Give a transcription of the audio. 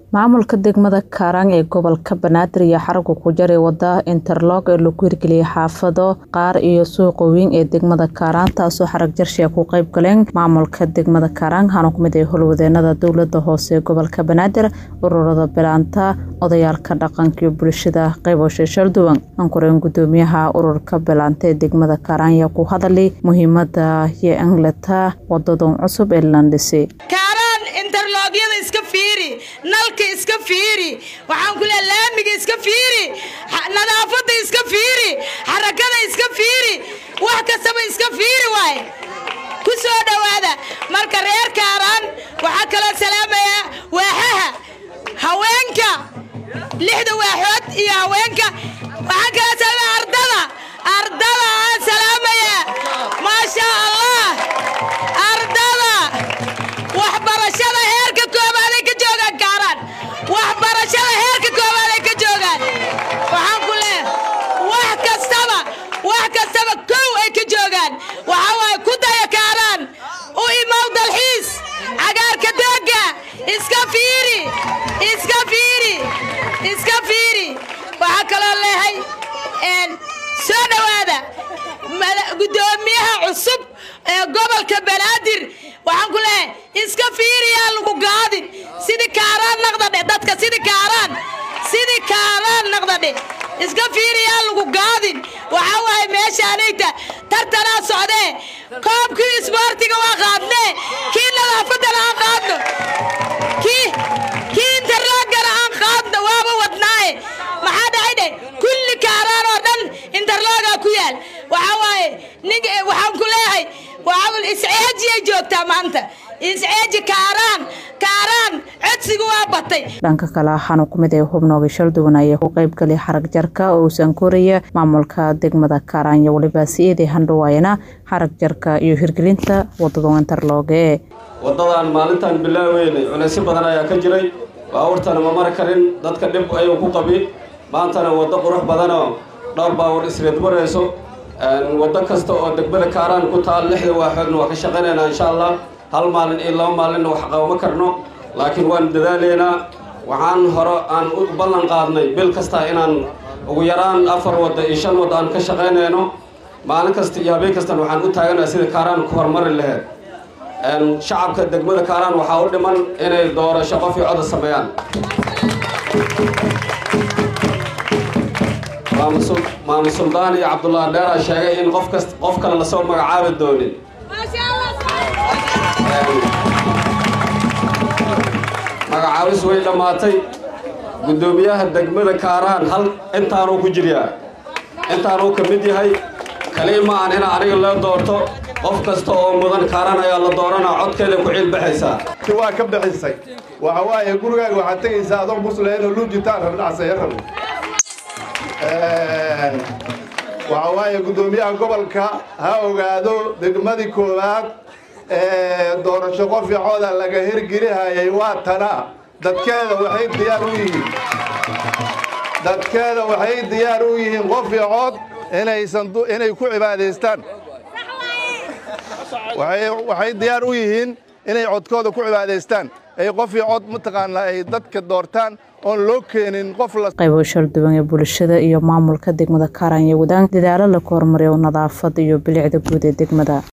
maamulka degmada kaaraan ee gobolka banaadir iyo xarunka ku jaray wada interlog ee lagu hirgeliyay xaafado qaar iyo suuqa weyn ee degmada kaaraan taasoo xarag jarshiya ku qayb galeen maamulka degmada kaaraan waxaana kumid ay howlwadeenada dowlada hoose ee gobolka banaadir ururada bilaanta odayaalka dhaqanka iyo bulshada qaybosha shalduwan ankureen gudoomiyaha ururka bilaanta ee degmada kaaraan ayaa ku hadalay muhiimada iyo angleta wadadan cusub ee landhisi interlogyada iska fiiri nalka iska fiiri waxaan ku leeya laamiga iska fiiri nadaafada iska fiiri xarakada iska fiiri wax kastaba iska fiiri waaye ku soo dhowaada marka reer kaaraan waxaa kaloo salaamaya waaxaha haweenka lixda waaxood iyo haweenka waxaa kaloo salaamaya ardada ardada aan salaamaya maasha allah ardada waxbarashada heerka koobaaday ka joogaan kaaraan waxbarashada heerka koobaaday ka joogaan waxaan ku leeh wax kastaba wax kastaba kow ay ka joogaan waxaa waaye ku daya kaaraan u imaw dalxiis cagaarka dooga iska fiiri iska fiiri iska fiiri waxaa kaloo leehay soo dhowaada gudoomiyaha cusub ee gobolka banaadir waxaan ku leehay iska fiiriyaa lagu gaadin sidii kaaraan naqdadhe dadka sidii kaaraan sidii kaaraan naqdadhe iska fiiriyaa lagu gaadin waxaa waaye meeshaanayta tartanaa socdee koobkii isboortiga waa qaadnee kii nadaafadana aan qaadno kii kii interloogana aan qaadno waaba wadnaaye maxaa dhacay dheh kulli kaaraan oo dhan interloogaa ku yaal waxaa waaye nin waxaan ku leeyahay isceejiyay joogtaa maanta isceeji kaaraan kaaraan codsiga waa batay dhanka kale waxaana kumid ay hubnooga shalduwan ayaa ku qaybgalay xarag jarka oo uusan koraya maamulka degmada kaaraan iyo weliba si-eedii handhawaayana xarag jarka iyo hirgelinta wadada interlooge wadadan maalintan bilaaweynay culeysyo badan ayaa ka jiray baawurtana ma mari karin dadka dhib ayuu ku qabi maantana waddo qurux badanoo dhowr baawur isreed marayso waddo kasta oo degmada kaaraan ku taal lixda waaxoodna waa ka shaqaynaynaa insha allah hal maalin iyo laba maalinna wax qabama karno laakiin waan dadaalaynaa waxaan hore aan u ballan qaadnay bil kasta inaan ugu yaraan afar wadda iyo shan wadda aan ka shaqaynayno maalin kasta iyo habeen kastana waxaan u taaganaha sida kaaraan ku horumari laheyd shacabka degmada kaaraan waxaa u dhiman inay doorasho qof iyo coda sameeyaan maamul suldaan iyo cabdullaahi dheeraa sheegay in qof kas qof kale lasoo magacaabi doonin magacaabis way dhammaatay guddoomiyaha degmada kaaraan hal intaanuu ku jiryaa intaanuu ka mid yahay kaliya ma aan ina aniga loo doorto qof kasta oo mudan kaaraan ayaa la dooranaa codkeeda ku ciilbaxaysaa waa ka bixisay waxa waaye gurigaaga waxaad tegaysaa adoo musleeno luujitaan rabnacsayo rabo waxa waaye guddoomiyaha gobolka ha ogaado degmadii koowaad ee doorasho qoficooda laga hirgelihayay waa tana dadkeeda waxay diyaar u yihiin dadkeeda waxay diyaar u yihiin qoficood inaysan inay ku cibaadaystaan waxay diyaar u yihiin inay codkooda ku cibaadaystaan ay qofii cod mataqaanaa ay dadka doortaan oon loo keenin qof qaybo shalduwan ee bulshada iyo maamulka degmada kaaraan iyo wadaan dadaalo laku horumariyo nadaafad iyo bilicda guud ee degmada